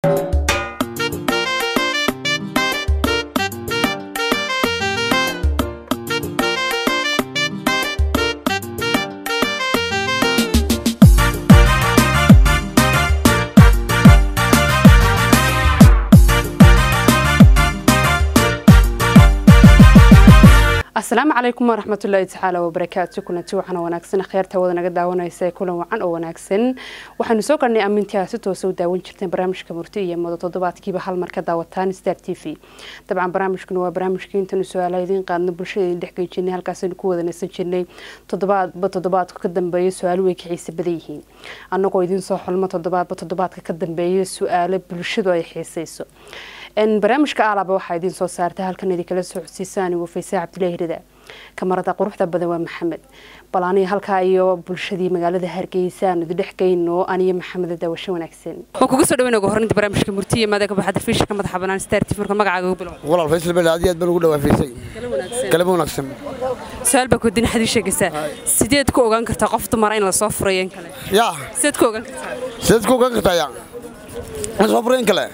asalaamu calaykum waraxmatullaahi tacaala wabarakaatu kulanti waxaana wanaagsan kheyrta wada naga daawanaysa kulan wacan oo wanaagsan waxaanu soo garnay ammintii si toosa u daawan jirteen barnaamijka murti iyo mado toddobaadkiiba hal mar ka daawataan star t v dabcan barnaamijkuna waa barnaamijkii intaanu su-aala idiin qaadno bulshada idin dhexgey jirnay halkaasaynu ku wada nasan jirnay toddobaadba toddobaadka ka dambeeya su-aalo way ka xiisa badan yihiin annagoo idiin soo xulmo toddobaadba toddobaadka ka dambeeya su-aalo bulshadu ay xiisayso barnaamijka aalaba waxaa idiin soo saarta halkan idinkala soo codsiisaan wafaysa cabdilaahi rida kamarada quruxda badan waa maxamed bal aniga halkaa iyo bulshadii magaalada hargeysa aanu idindhex geyno aniyo maxamed daawasho wanaagsan waan kugu soo dhaweyn ugu horinta barnaamijka murtiya maadaga baxada fiishka madaxa banaan star tv marka magacaaga ugu bilow walaal faysal bel aad iyo aad baan ugu dhawaafaysay kalaba wanaagsan su-aal baa koodin xadii sheegaysaa sideed ku ogaan kartaa qof dumara in lasoo furayo in kale yaa sideed ku ogaan kartaa sideed ku ogaan kartaa yaa ma soo furayn kale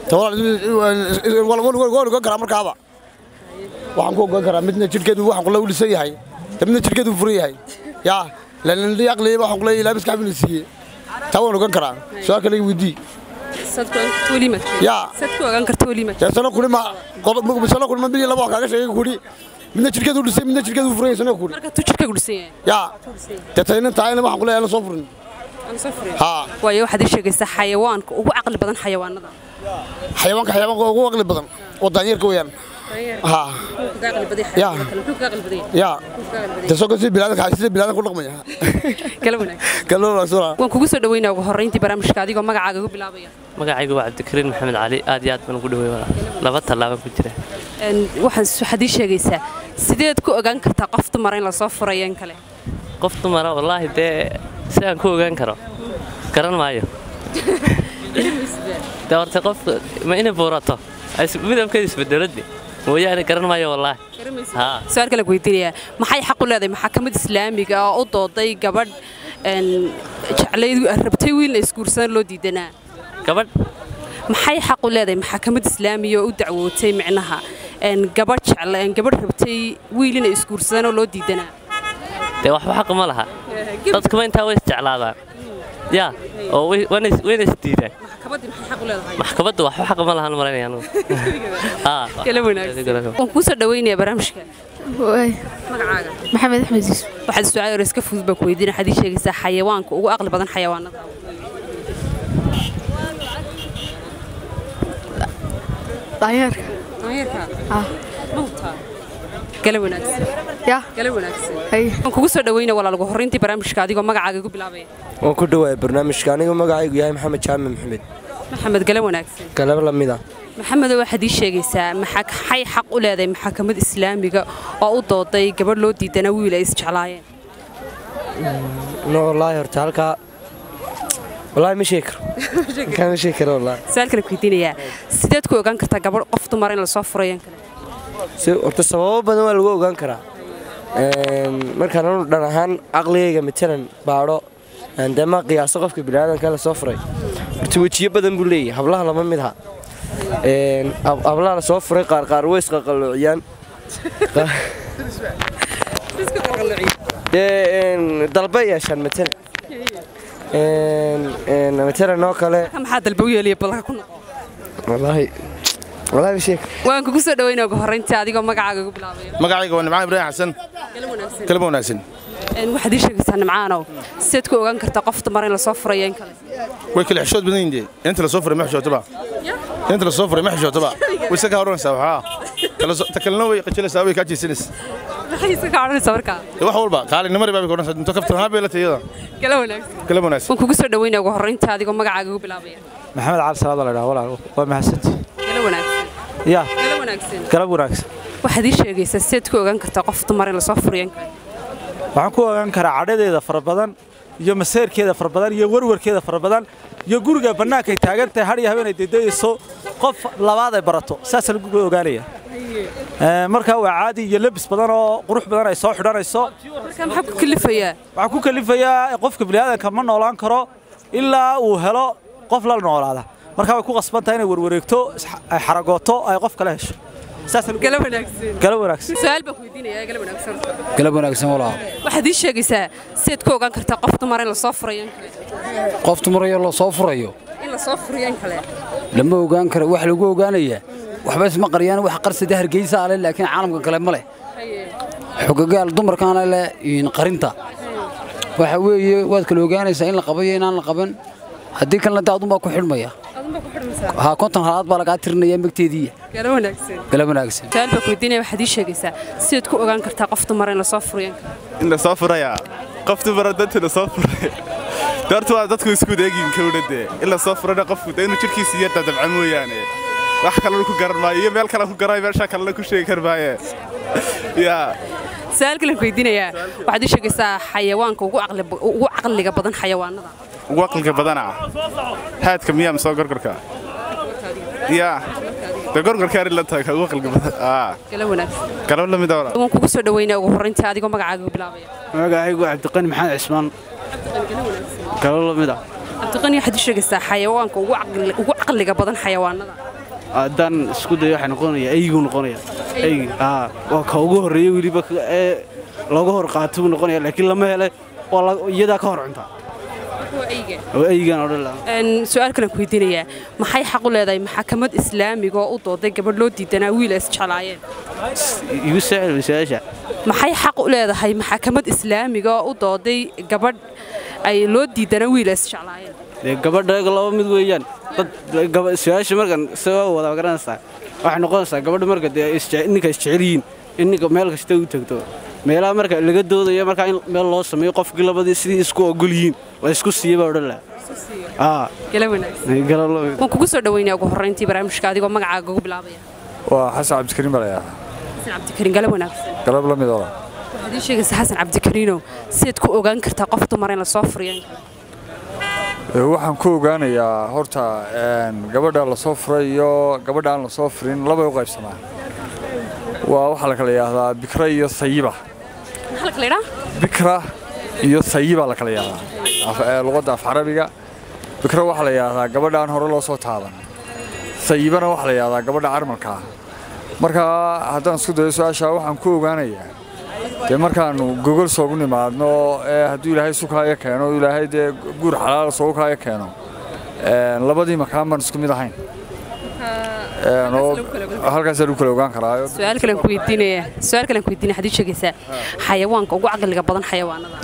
waan ogaan karaa markaaba waxaan ku ogaan karaa midna jidhkeedu waxaan kula u dhisan yahay midna jidhkeedu furan yahay yaa lanindhi aqliba waxaan kula ilaa miska xabina siiyey taa waan ogaan karaa su-aal kale weydii yaa sideed ku ogaan karta weliima dee sano kuli ma sano kuli ma mid iyo laba wax kaaga sheegay kuli midna jidhkeedu dhisay midna jidhkeedu furan yahay sano kuli marka tu jirka gudhisan yahay yaa dee tayna taayna waxaan kula aan soo furin haa waayo waxaad ii sheegaysaa xayawaanka ugu caqli badan xayawaanada xayawaanka xayawaanka ugu aqli badan oo daanyeerka weeyaan haa yaa yaa dee soo kasi bilaadanka sida bilaadanka u dhaqmaya kala wanaag kaloo wanaagsan waan kugu soo dhaweynaa ugu horreyntii barnaamijka adigoo magacaaga ugu bilaabaya magacaygu waa cabdikariin maxamed cali aad iyo aad baan ugu dhawey walaa laba tallaabaan ku jira waxaan waxaad ii sheegaysaa sideed ku ogaan kartaa qof dumara in lasoo furayo in kale qof dumara wallaahi dee si aan ku ogaan karo garan maayo dee horta qof ma inay buurato midabkeeda isbedeladi mooyaane garan maayo wallaahi haa su-aal kale weydiinayaa maxay xaq u leedahay maxakamad islaamiga oo u dooday gabadh jeclayd rabtay wiilna isguursadaan loo diidanaa gabadh maxay xaq u leedahay maxakamad islaamiga oo u dacwootay micnaha gabadh jecla gabadh rabtay wiil inay isguursadaan oo loo diidanaa dee waxba xaq ma laha dadkuma intaa way isjeclaadaan yaa oo wayna isdiidaan maxkamadda waxba xaq ma lahan maranaya anugu kala wanaagsan waan kuu soo dhaweynayaa barnaamijka magacaaga maxamed axmed yuusuf waxaad su-aal hore iska fudud baan ku weydiina waxaad ii sheegaysaa xayawaanka ugu aqli badan xayawaanada daanyeerka daanyeerka ah ma hubtaa kala wanaagsan yaa kala wanaagsan hay waan kugu soo dhaweynaya walaal ugu horreyntii barnaamijka adigoo magacaaga igu bilaabaya waan ku dhawaaya barnaamijka anigu magacaygu yahay maxamed jaame maxamed maxamed gala wanaagsan galab la mid ah maxamedo waxaad ii sheegaysaa maxay xaq u leedahay maxakamad islaamiga oo u dooday gabadh loo diidana wiil ay isjeclaayeen no wallaahi horta halkaa wallaahi ma sheegi karo halkaa ma sheegi karo wallaahi su-aal kale ku weydiinayaa sideed ku ogaan kartaa gabadh qof dumar in lasoo furayo in kale si horta sababo badan waa lagu ogaan karaa markaan anu dhan ahaan caqligayga matalan baadho dee ma qiyaaso qofka biniaadanka la soo furay horta wejiyo badan buu leeyahay hablaha lama mid ha hablaha la soo furay qaar qaar way isqaqaloociyaan dee dalba yeeshaan matalan matalan oo kale maxaa dalba u yeeliya balka ku noqo wallaahi wallaahi ma sheegi waan kugu soo dhaweynaya ugu horreyntii adigoo magacaaga ugu bilaabaya magacayga waa nimcaan ibraahim xasan kala wanaagsan kalaba wanaagsan waxaad ii sheegaysaa nimcaanow sideed ku ogaan kartaa qof dumar in lasoo furayo in kale way kala xishood badan yihiin dee inta la soo furay ma xishootaba inta la soo furay ma xishootaba way iska kaa odhanaysaa waxaa ta kalena way qajilaysaa way kaa jeesanaysaa maxay isa ka odhanaysaa markaa wax walba qaalinimari baa bay ka odhanaysaa inta kaftan haa bay la tayada kala wanaagsan kalaba wanaagsan waan kugu soo dhaweynaya ugu horreyntii adigoo magacaaga ugu bilaabaya maxamed cali salaad la dhaha walaal waa mahadsanti kala wanaagsan yaa kala wanaagsan galab wanaagsan waxaad ii sheegaysaa sideed ku ogaan kartaa qof dumar in lasoo furayo in kale waxaan ku ogaan karaa cadhadeeda fara badan iyo maseerkeeda fara badan iyo warwarkeeda fara badan iyo guriga bannaanka ay taagan tahay har iyo habeen ay dedayayso qof labaad ay barato saasaa lagu ogaanaya markaa waa caadi iyo lebis badan oo qurux badan ay soo xidhanayso marka maxaa ku kalifayaa waxaa ku kalifayaa qofka bini'aadanka ma noolaan karo ilaa uu helo qof la noolaada markaa way ku qasban tahay inay warwareegto is- ay xaragooto ay qof kale hesho saasaan gala wanaagsan gala wanaagsan su-aal baan ku weydiinaya gala wanaagsan galab wanaagsan walaal waxaad ii sheegaysaa sidaad ku ogaan kartaa qof dumar in lasoo furayo in kale qof tumarayo la soo furayo in lasoo furayo in kale lama ogaan karo wax lagu ogaanayaa waxba isma qariyaan wax qarsada hargeysa ale laakiin caalamka kale ma leh xogagaal dumarkaana leh in qarinta waxa weeye waad kala ogaanaysaa in la qabayo inaan la qaban haddii kalena dee adunbaa ku xidhmaya adunbaa ku xidhmaysaa haa konton halaad baa lagaa tirinaya megteediiya gala wanaagsan galab wanaagsan su-aal baan ku weydiinaya waxaad ii sheegaysaa sidaad ku ogaan kartaa qof dumar in lasoo furayo in kale in la soo furayaa qof dumara dadka la soo furay doorta waa dadku isku deegin kowdhade in la soo furana qofku de inuu jidhkiisa iyo dadabca mooyaane wax kalena ku garan maayo iyo meel kale ku garay meesha kalena ku sheegi kar maaye yaa su-aal kalen ku weydiinayaa waxaad ii sheegaysaa xayawaanka ugu caqli- ugu caqliga badan xayawaanada ugu aqliga badana haadka miyaa masoo gorgorka yaa de gorgorka ari la tahay ugu aqliga badan aa gala wanaagsan galab la mid ah waan kugu soo dhaweynaya ugu horreyntii adigoo magacaaga ku bilaabaya magacaygu cabdiqani maxamed cismaan galo lamid ah cabdiqani waxaad ii sheegaysaa xayawaanka ugu caqli- ugu caqliga badan xayawaanada haddaan isku dayo waxay noqonaya eygu noqonaya eygi aa waa ka ugu horreeya weliba ka- ee looga hor qaato buu noqonaya laakiin lama hele waa la- iyadaa ka hor cuntaa oo eygan odhan lahaa Een, su-aal kalen ku weydiinayaa maxay xaq u leedahay maxakamad islaamiga oo u dooday gabadh loo diidanaa wiil ay isjeclaayeen igu saaciil masaasha maxay xaq u leedahay maxakamad islaamiga oo u dooday gabadh ay loo diidanaa wiil ay isjeclaayeen dee gabadha laba mid weeyaan dad gaba- su-aasha markan soo wada garanaysaa waxay noqonaysaa gabadha marka dee isje- ninka isjecel yihiin in ninka meel kasta u tagto meelaha marka laga doodayo markaa in meel loo sameeyo qofkii labadii sidii isku ogol yihiin la isku siiya baa odhan lahaa aa gala wanaagsan galo lamid waan kugu soo dhaweynaya ugu horreyntii barnaamijka adigoo magacaaga ugu bilaabaya waa xasan cabdikariin baa layaa xasan cabdikariin gala wanaagsan galab la mid ola waxaad ii sheegaysaa xasan cabdikariinow sidaad ku ogaan kartaa qof dumar in lasoo furiyo in kale waxaan ku ogaanayaa horta een, gabadha la soo furay iyo gabadha aan la soo furin labay u qaybsamaa waa waxaa la kala yidhaahdaa bikra iyo sayiba maxaa la kala idhaa bikra iyo sayiba la kala yidhaahdaa Af- ee, luqadda af carabiga bikra waxaa la yidhaahdaa gabadha aan hore loo soo taaban sayibana waxaa la yidhaahdaa gabadha carmalka ah marka haddaan isku dayo su-aasha waxaan ku ogaanayaa dee markaannu gogol soogu nimaadno ee hadduu ilaahay sukaayo keeno ilaahay dee guur xalaala soogu kaayo keeno een, labadii makaan baan isku mid ahayn Een, oo halkaasaan u kala ogaan karaayo su-aal kalen ku weydiinaya su-aal kalen ku weydiinaya waxaad ii sheegaysaa xayawaanka ugu caqliga badan xayawaanada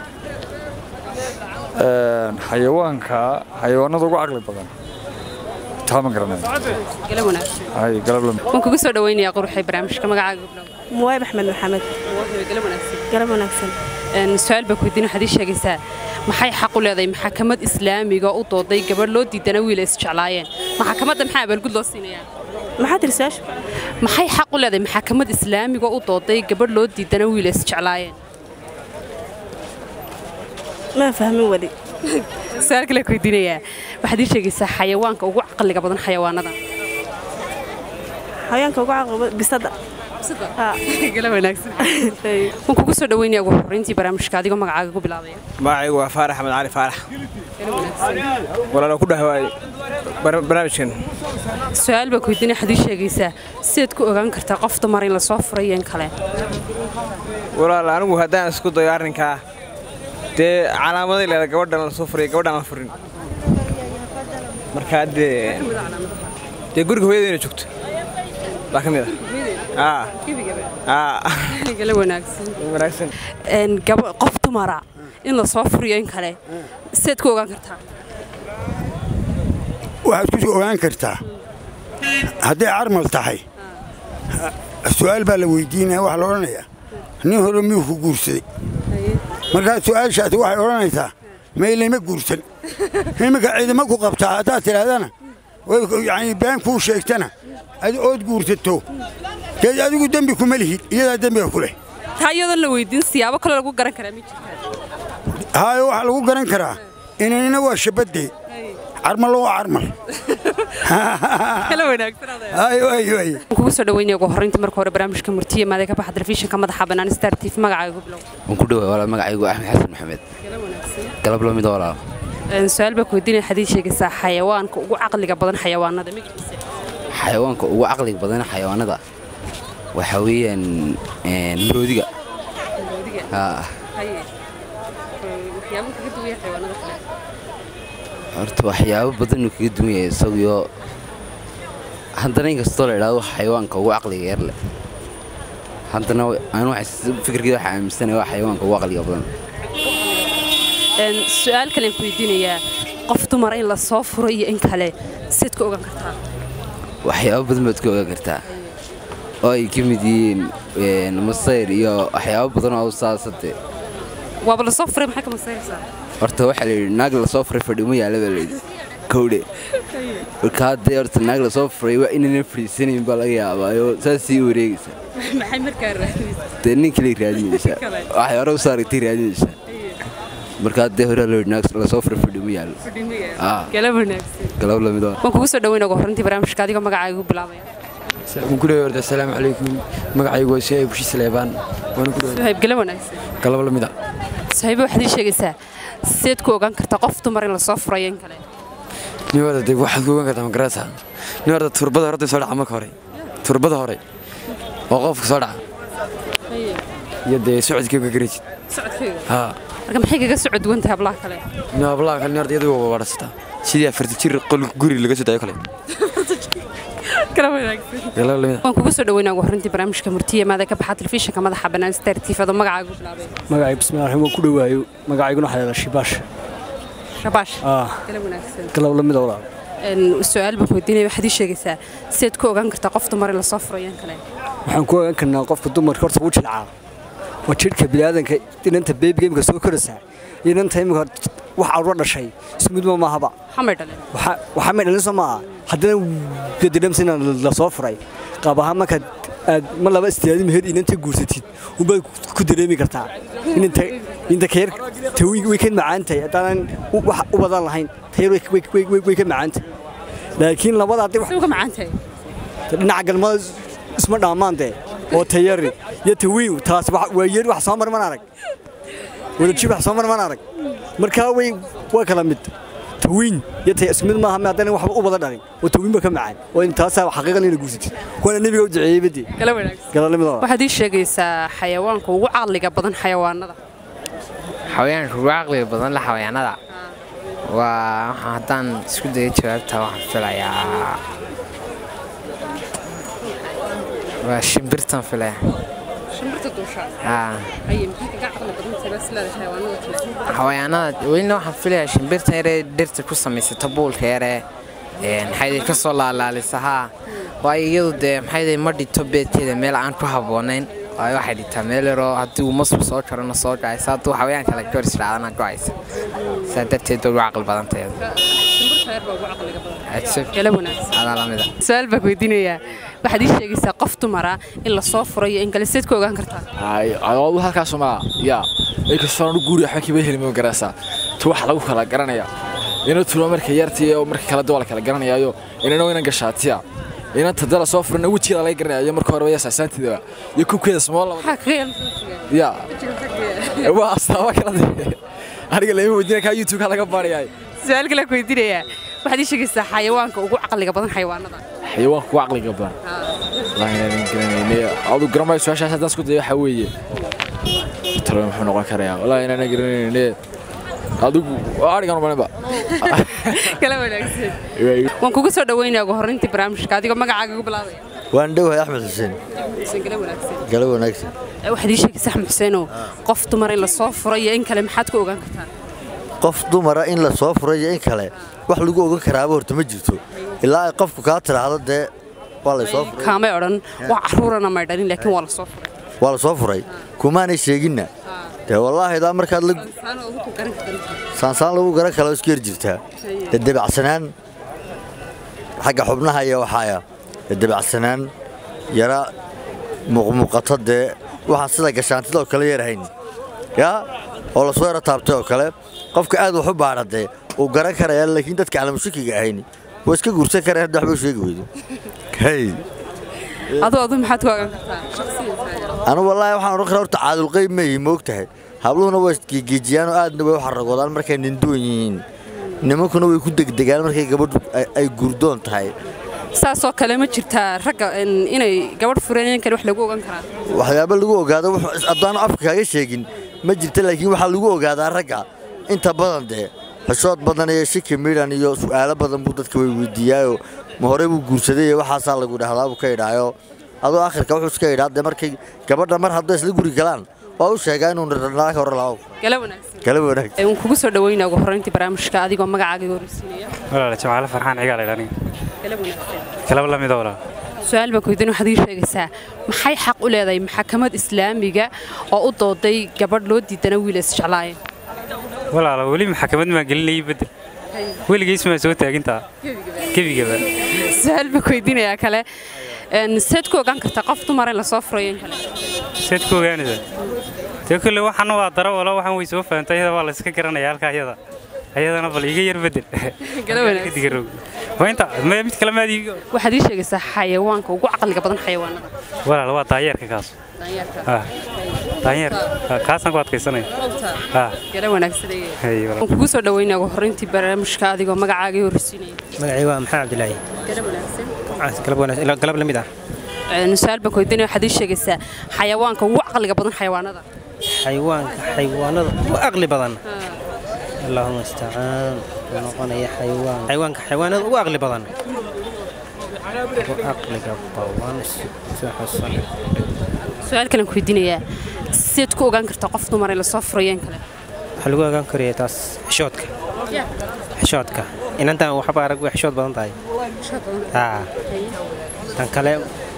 Een, xayawaanka xayawaanada ugu caqli badan taa ma garanayo gala wanaagsan hay galab lamid waan kugu soo dhaweynayaa quruxay barnaamijka magacaaga ugu bilaabaya muwaab axmed maxamed gala wanaagsan galab wanaagsan Een, su-aal baa ku weydiin waxaad ii sheegaysaa maxay xaq u leedahay maxakamad islaamiga oo u dooday gabadh loo diidanaa wiil ay isjeclaayeen maxakamadda maxaa abaalgud loo siinayaa maxaa tiri su-aasha maxay xaq u leedahay maxakamad islaamiga oo u dooday gabadh loo diidanaa wiil ay isjeclaayeen maa fahmin weli su-aal kale ku weydiinayaa waxaad ii sheegaysaa xayawaanka ugu caqliga badan xayawaanada xayaanka ugu caqaba bisada gala wanaagsan waan kugu soo dhaweynaya ugu horreyntii barnaamijka adigoo magacaaga ku bilaabaya magacaygu waa faarax axmed cali faarax walaalo ku dhawaay barnaamijkan su-aal baa ku weydiinaya waxaad ii sheegaysaa sidaad ku ogaan kartaa qof dumar in lasoo furay iyo in kale walaal anigu haddaan isku dayo arrinkaa dee calaamaday leeda gabadhan la soo furiya gabadhan la furin markaa dee dee guriga hooyadeena joogto baa ka mid ah aa gala wanaagsan wanaagsan Een, gaba- qof dumara in lasoo furiyo in kale sidaad ku ogaan kartaa waxaad ku ogaan kartaa hadday carmal tahay su'aal baa la weydiinaya waxaa la odhanayaa nin hore miyuu ku guursaday markaa su'aashaasi waxay odhanaysaa maylama guursan iminka ciidama ku qabtaa haddaad tidhaahdana way- yacni been kuu sheegtana ad ood guursato dee adigu dembi kuma lihid iyadaa dembiga ku leh taa iyadoon la weydiin siyaabo kale lagu garan karaa ma jirtaa haayo waxaa lagu garan karaa inanina waa shabaddee carmallo waa carmal kala wanaagsan ayo ayo ayo waan kugu soo dhaweynaya ugu horreynta marka hore barnaamijka murtiye maadee ka baxa telefishinka madaxa bannaan star tv magacaaga ku bilow waan ku dhawaa walaal magacaygu axmed xasan maxamed galab la mid walaal Een, su-aal baa ku weydiinaya waxaad ii sheegaysaa xayawaanka ugu caqliga badan xayawaanada magaciisa xayawaanka ugu caqliga badan xayawaanada waxaa weeyaan een, maroodiga Haa, Haye. Ee, waxyaabo kaga duwaya xayawaanada kale horta waxyaabo badan uu kaga duwan yahay isaguyo haddana inkastoo la idhaahdo xayawaanka ugu caqliga yar leh haddana anu fikirkeeda waxaa aaminsanaya waa xayawaanka ugu caqliga badan Een, su-aal kalean ku weydiinayaa qof dumar in la soo furo iyo in kale siad ka ogaan kartaa waxyaabo badan baad ka ogaan kartaa oo ay ka mid yihiin een, masayr iyo waxyaabo badan oo saasade waaba la soo furay maxaa ka masayraysaa horta waxaa la yidhi naag lasoo furay fadhiuma yaala baa layidhi kowdhe marka haddee horta naag lasoo furay waa inaynan fadhiisanayn baa laga yaabaayo saasii u wareegaysa maxay markaa raadinaysaa dee nin kale raadinaysaa Kale. waxay hore u saaragtay raadinaysaa marka haddee hore loo yidhi naag lasoo furay fadhiuma yaalo Ah. galab wanaagsan galab lamid ah waan kugu soo dhaweyn ugu horreyntii barnaamijka adigoo magacaaga ugu bilaabaya waan ku leeyahay horta assalaamu calaykum magacaygu waa suhayb bushi saleebaan waana ku leeyahay suhayb galab wanaagsan galab lamid ah suhaybe waxaad ii sheegaysaa sideed ku ogaan kartaa qof dumar in la soo furayo in kale nin horta dee waxaad ku ogaan kartaa magarata nin horta turbada horta soo dhaca marka hore turbada hore oo qofka soo dhaca iyo dee socodkii ka garaysid socodkayga haa marka maxay kaga soo duwan tahay hablaha kale nin hablaha kale nin horta iyadu waa wadhasataa sidii afarta jir qol guri laga soo dayo kale galab wanaagsan galab lamid ah waan kugu soo dhaweynaa ugu horreyntii barnaamijka murtiye maada ka baxa telefishinka madaxa bannaan star tv adoo magacaaga ugu bilaabay magacay bismillahi raxmaan waan ku dhawaayo magacayguna waxaa la shibaash shabaash ah galab wanaagsan galab lamid ah walaal Een, su-aal baan ku weydiinaya waxaad ii sheegaysaa sideed ku ogaan kartaa qof dumar in la soo furayo in kale waxaan ku ogaan karnaa qofka dumarka horta wuu jilcaa waa jidhka biniaadanka inanta beebiga imika soo koraysaa iyo inanta imika wax carruur dhashay isku mid ma maahaba xamay dhalin Waxa- waxaa may dhalin soo maaha haddana dadidhamsa inaan la soo furay qaab ahaan markaad aad ma laba istiyaadi meher inanta guursatid unbaad ku dareemi kartaa inanta inta kayar tawiig way ka macaan tahay haddaanan u- wax u badan lahayn tayar way way- way- way- way ka macaan tahay laakiin labada haddii ka macaan tahay dhinaca galmada isma dhaamaan dee oo tayari iyo tawiin taas wax- waa yeer wax soo mar man arag wadajir wax soo mar man arag markaa way waa kala mid tawiin iyo tay isku mid maaha ma haddana waxba u badan dhalin oo tawiin ba ka macaan oo in taasaa xaqiiqan ina guursatid waana nebiga u duceeyey badii galab wanaagsan galalnimada waxaad ii sheegaysaa xayawaanka ugu caqliga badan xayawaanada xayawaanka ugu caqliga badan la xayawaanada waa waxaan haddaan isku dayo jawaabta waxaan filayaa waa shimbirtan filaya shimbirta duusha haa haye maxay kaga caqli badan tahay bas leedahay xayawaanada kale xayawaanada welina waxaan filayaa shimbirtan yaree dhirta ku samaysata buulka yaree maxay ka soo laalaalisa haa waayo iyadu dee maxay ma dhito beedkeeda meel aan ku habboonayn waayo waxay dhitaa meel yaroo haddii uu masku soo jarona soo gacaysa hadduu xawayaan kale goor israacdana gocaysa saa darteed bay ugu caqli badan tahay shimbirta yar baa ugu caqliga badan Adsab. galab wanaagsan adaa lamida su-aal baa ku weydiinayaa waxaad ii sheegaysaa qof dumara in la soo furayo in kale sideed ku ogaan kartaa adoodu halkaas maa yaa inkastoo anu guuri waxba kiba helin ma garaysaa tu wax lagu kala garanaya ina tulo marka yartii oo marka kala duwala kala garanayaayo inana inan gashaatiya inanta dala soo furana wejigeeda laga garanayo marka hore yaa saasaanteeda iyo kubkeeda small maxaa kaga yeelan ya waa astaama kala de aniga lama weydiina kaa youtube-ka laga baarayaay su-aal kale ku weydiinayaa waxaad ii sheegaysaa xayawaanka ugu caqliga badan xayawaanada xayawaanka ku caqliga badan wallaahi inaanan garanayne adu garamayo su-aashaas haddaan isku dayo waxaa weeye talo muxuu noqon karayaa wallaahi inaanan garanayne adigu adhigan umaninba kala wanaagsan waan kugu soo dhaweynaya ugu horreyntii barnaamijka adigoo magacaaga ugu bilaabaya waan dhowahay axmed xuseen kala wanaagsan galo wanaagsan waxaad ii sheegaysaa axmed xuseenow qof dumar in la soo furo iyo in kale maxaad ku ogaan kartaa qof dumara in la soo furayo in kale wax lagu ogan karaaba horta ma jirto ilaa ay qofku kaa tiraahdo dee waa la soo furay kaamay odhan wax caruurana may dhalin laakiin waa la soo furay waa la soo furay kumaanay sheeginna dee wallaahi daa markaad la saansaan lagu garan kala isku yar jirtaa dee debacsanaan xagga xubnaha iyo waxaaya dee debacsanaan yara muuqmuuqato dee waxaan sida gashaantida oo kale yarhayn yaa oo lasoo yaro taabtay oo kale qofka aad wax u baadha dee uu garan karaya laakiin dadka calamushakiga ahayn waa iska guursan karaya hadda waxba u sheegi weydo hey aduu aduu maxaad ku ogaan kartaa shaqsiyan anu wallaahi waxaan odhan karaa horta caadulqayb ma yihi moog tahay habluhuna waa isgeegeejiyaan oo aadna way u xaragoodaan markay ninduwan yihiin nimankuna way ku degdegaan markay gabadhu ay- ay gurdoon tahay saasoo kale ma jirtaa ragga in- inay gabadh fureen kale wax lagu ogan karaa waxyaaba lagu ogaado wuxuu- haddaanu afka kaaga sheegin ma jirta laakiin waxaa lagu ogaadaa ragga inta badan dee xishood badan iyo shiki midhan iyo su'aalo badan buu dadka way weydiiyaayoo ma hore buu guursaday iyo waxaasaa lagu dhahdaa buu ka idhaayo adoo akhirka wuxuu iska idhaa dee markay gabadha mar hadday isla guri galaan waa u sheegaa inuu naag hore labo gala wanaagsan kala wanaag Ee, waan kugu soo dhaweynaa ugu horreyntii barnaamijka adigoo magacaaga horeysiinaya walaal jamaale farxaan cigaal idhani gala wanaagsan kalaba la mida walaal su-aal baan kuydin waxaad ii sheegaysaa maxay xaq u leedahay maxkamad islaamiga oo u dooday gabadh loo diidana wiil isjeclaayeen walaal weli maxkamad maan gelinayay bedel weligiis maa soo taagintaa gebigaba su-aal baan kuydinayaa kale een, seed ku ogaan kartaa qof dumar in lasoo furayo in kale seed ku ogaanaysa dee kolle waxaan waa daro wala waxaan way soo fahamtay iyada waa la iska garanaya halka ayada ayadana bal iga yar bedel Gala wanaagsan. digaroog waa inta ma mid kale maad iiga waxaad ii sheegaysaa xayawaanka ugu caqliga badan xayawaanada walaal waa daayeerka kaas ah daayeer kaasaan ku adkaysanaya ah gala wanaagsan hay walaal waan kugu soo dhaweynaa ugu horreyntii barnaamijka adigoo magacaaga horeysiinaya magacayga waa maxamed cabdilaahi gala wanaagsan galab wanaagsan- galab la mid ah Een, su-aal baan kuydinaya waxaad ii sheegaysaa xayawaanka ugu caqliga badan xayawaanada xayawaanka xayawaanada ugu aqli badan allahuma istacaan wuxuu noqonaya xayawaan xayawaanka xayawaanada ugu aqli badan ugu aqliga badan soo xusan su-aal kalen kuydinayaa seed ku ogaan kartaa qof dumar in lasoo furayo in kale waxaa lagu ogaan karaya taas xishoodka xishoodka inantan waxba arag way xishood badan tahay haa tan kale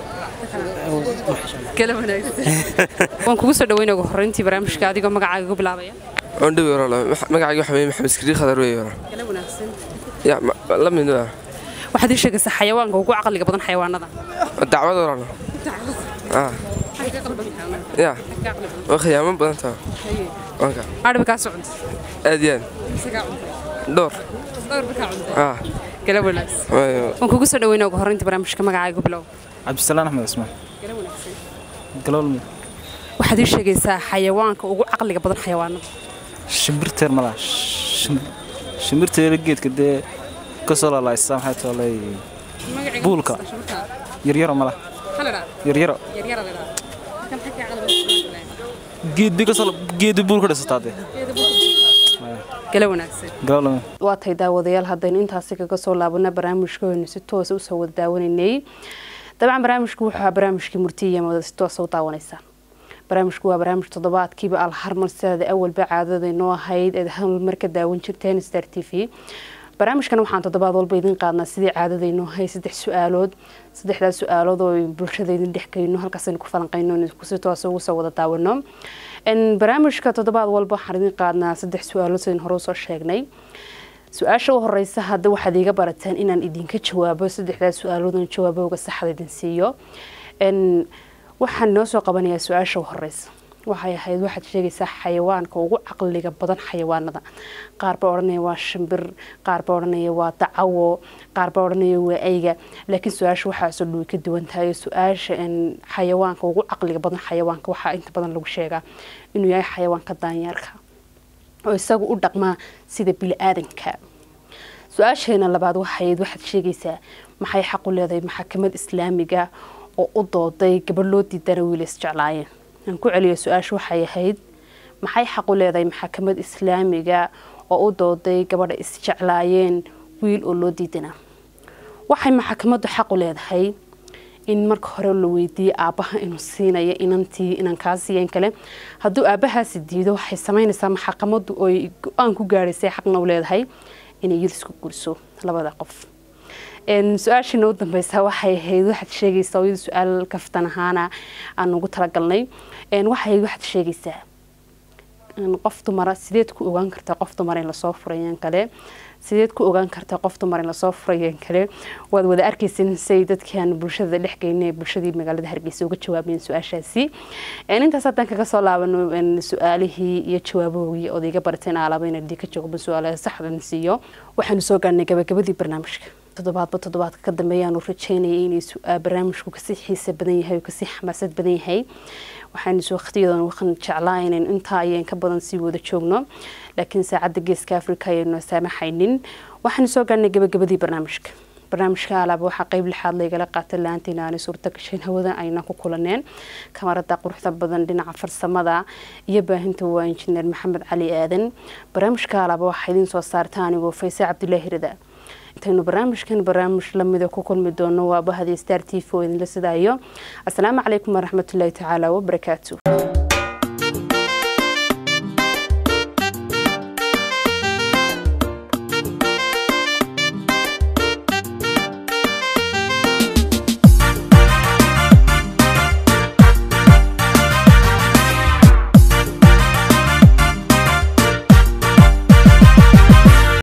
gala wanaagsan waan kugu soo dhaweynaa ugu horreyntii barnaamijka adigoo magacaaga ku bilaabaya ondhowi walaal magacayga waxa weeye maxamed iskariir khadar weeye walaal gala wanaagsan ya ma- la mid ah waxaad ii sheegaysaa xayawaanka ugu caqliga badan xayawaanada dacwad walaal ah ya waa khiyaamo badan taha wanka adhiba kaa socda aad iyo aad dhowr ah gala wanaagsan waayo waan kugu soo dhaweynaa ugu horreyntii barnaamijka magacaaga ku bilow cabdisalaan axmed cismaan gala wanaagsan galoolmi waxaad ii sheegaysaa xayawaanka ugu caqliga badan xayawaanada shimbirteer malaa shimbirteera geedka dee ka soo laalaysa maxay toolay buulka yaryaro mala yaryaro geedbi kasoo geedi buul ka dhisataa dee gala wanaagsan galoolmi waa tahay daawadayaal haddaynu intaasi kaga soo laabana barnaamijkooynu si toosa usoo wada daawanaynay dabcan barnaamijku wuxuu ahaa barnaamijkii murtiya mada si toosa u daawanaysaa barnaamijku waa barnaamij toddobaadkiiba alharmar sidaada awalba caadadaynoo ahayd eed hal mar ka daawan jirteen star t v barnaamijkan waxaan toddobaad walba idin qaadnaa sidii caadadaynoo ahayd saddex su-aalood saddexdaas su-aalood oo bulshada idin dhexgeyno halkaasaynu ku falanqayno si toosa ugu soo wada daawano En barnaamijka toddobaad walba waxaan idin qaadnaa saddex su-aalood sidin hore usoo sheegnay su-aasha u horeysa hadda waxaad iiga barateen inaan idinka jawaabo saddexdaas su-aaloodan jawaabooga saxda idin siiyo En waxaan noo soo qabanayaa su-aasha u horeysa waxay ahayd waxaad sheegaysaa xayawaanka ugu caqliga badan xayawaanada qaar baa odhanaya waa shimbir qaar baa odhanaya waa dacawo qaar baa odhanaya waa ayga laakiin su-aasha waxaasoo dhowi ka duwan tahay oo su-aasha en xayawaanka ugu caqliga badan xayawaanka waxaa inta badan lagu sheegaa inuu yahay xayawaanka daanyeerka oo isagu u dhaqmaa sida bili-aadanka su-aasheena labaad waxayd waxaad sheegaysaa maxay xaq u leedahay maxakamad islaamiga oo u dooday gabadh loo diidana wiil isjeclaayeen aan ku celiyo su-aasha waxay ahayd maxay xaq u leedahay maxakamad islaamiga oo u dooday gabadha isjeclaayeen wiil oo loo diidana waxay maxakamaddu xaq u leedahay in marka hore la weydiiyey aabbaha inuu siinayo inantii inan kaa siiyeen kale hadduu aabbahaasi diido waxay samaynaysaa maxakamaddu oy go-aan ku gaadhaysay xaqna u leedahay inay yidisku guriso labada qof su-aashiina u dambeysa waxay ahayd waxaad sheegaysaa iyadu su-aal kaftan ahaana aan ugu talagalnay waxay waxaad sheegaysaa qof dumara sideed ku ogaan kartaa qof dumar in lasoo furayeen kale sideed ku ogaan kartaa qof dumar in lasoo furayeen kale waad wada arkaysan say dadkan bulshada dhex geynay bulshadii magaalada hargeysa uga jawaabeen su-aashaasi intaas haddaan kaga soo laabano su-aalihii iyo jawaabohogii ood iga barateen aalaba inaan idinka joogo su-aalaha saxdan siiyo waxaanu soo gaarnay gabagabadii barnaamijka toddobaadba toddobaadka ka dambeeyaanu rajeynayay inay barnaamijku kasii xiisa badan yahay oo kasii xamaasad badan yahay waxaanu waqtiyadan waxaan jeclaa inayn intaa ayaan ka badan sii wada joogno laakiin saacadda geeska afrika ayaynu saamaxaynin waxaanu soo gaarnay gabagabadii barnaamijka barnaamijka alaaba waxaa qeyb lixaad laygala qaatay la-aantiina aanay suurta gashayn hawadan ayna ku kulaneen kamarada quruxda badan dhinaca farsamada iyo baahinta waa injineer maxamed cali aadan barnaamijka alaaba waxaa idiin soo saarta anigoo fayse cabdulaahi rida intaynu barnaamijkan barnaamij lamida ku kulmi doono waa bahadii star t v oo idinla sidaayo asalaamu calaykum waraxmatullaahi tacaala wabarakaatu